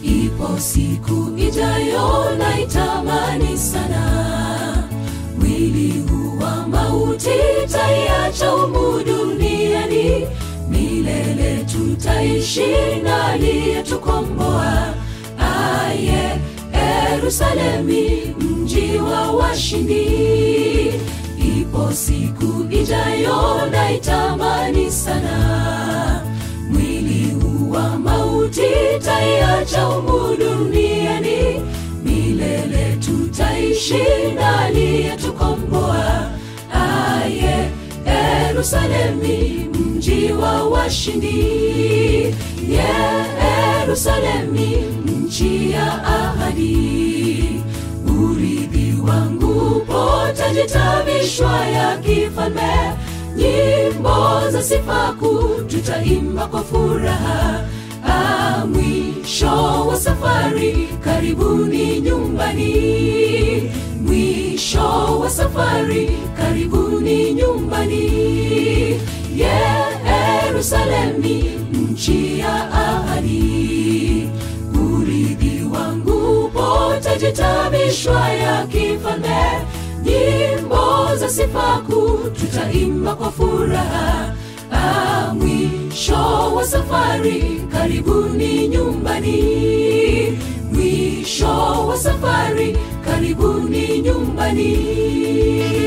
ipo siku ijayo na itamani sana mwili huu wa mauti taiacha humu duniani milele tutaishi na aliyetukomboa aye yerusalemi mji wa washindi ipo siku ijayo na itamani sana mwili huu wa mauti taiacha humu duniani milele tutaishi na aliyetukomboa aye yerusalemi mji wa washindi yerusalemi nchi ya ahadi urithi wangu potajitabishwa ya kifalme nyimbo za sifaku tutaimba kwa furaha ah, mwisho wa safari karibuni nyumbani mwisho wa safari karibuni nyumbani yerusalemi nchi ya ahadi urithi wangu potajitabishwa ya kifalme nyimbo za sifaku tutaimba kwa furaha ah, mwisho wa safari karibuni nyumbani mwisho wa safari karibuni nyumbani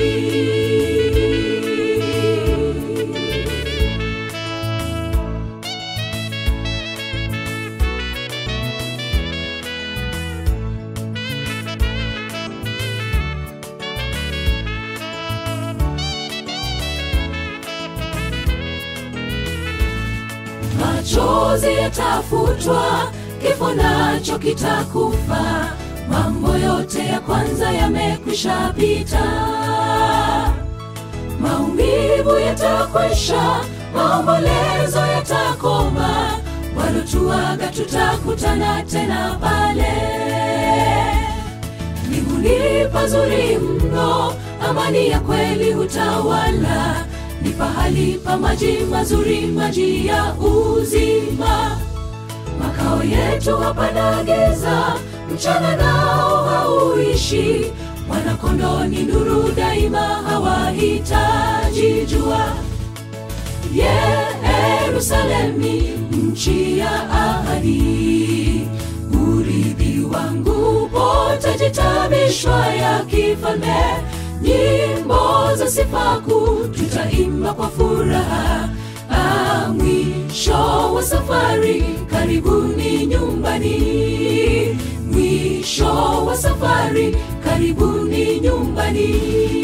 machozi yatafutwa kifo nacho kitakufa mambo yote ya kwanza yamekwisha pita maumivu yatakwisha maombolezo yatakoma walotuaga tutakutana tena pale mbinguni pazuri mno amani ya kweli hutawala ni pahali pa maji mazuri maji ya uzima makao yetu hapana giza mchana nao hauishi mwanakondoni nuru daima hawahitaji jua yerusalemi nchi ya ahadi urithi wangu potajitabishwa ya kifalme nyimbo za sifaku tutaimba kwa furaha ah, mwisho wa safari karibuni nyumbani mwisho wa safari karibuni nyumbani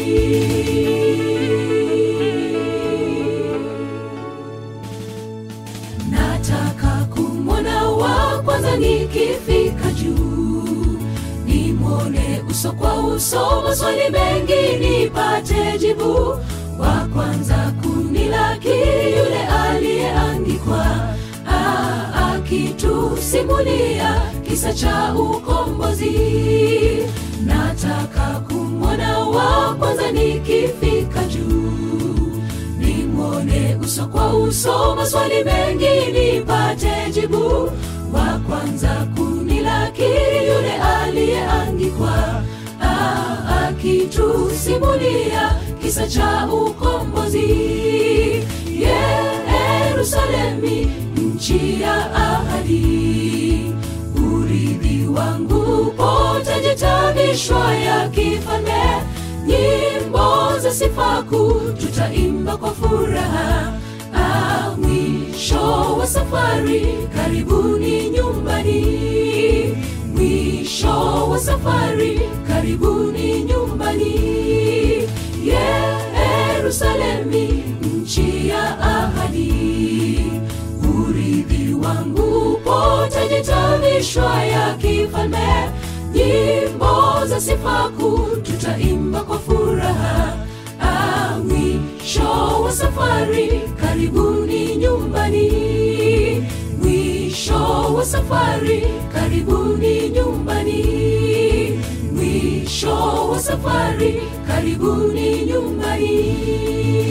nataka kumwona wa kwanza nikifika juu nimwone uso kwa uso maswali mengi nipate jibu wa kwanza kunilaki yule aliyeangikwa ah, akitusimulia kisa cha ukombozi nataka kumwona wa kwanza nikifika juu nimwone uso kwa uso maswali mengi nipate jibu wa kwanza kunilaki yule aliyeangikwa ah, akitusimulia kisa cha ukombozi yerusalemi nchi ya ahadi urithi wangu potajitabishwa ya kifalme nyimbo za sifaku tutaimba kwa furaha ah, mwisho wa safari karibuni nyumbani mwisho wa safari karibuni nyumbani yerusalemi nchi ya ahadi urithi wangu potajitabishwa ya kifalme nyimbo za sifaku tutaimba kwa furaha ah, mwisho wa safari karibuni nyumbani mwisho wa safari karibuni nyumbani mwisho wa safari karibuni nyumbani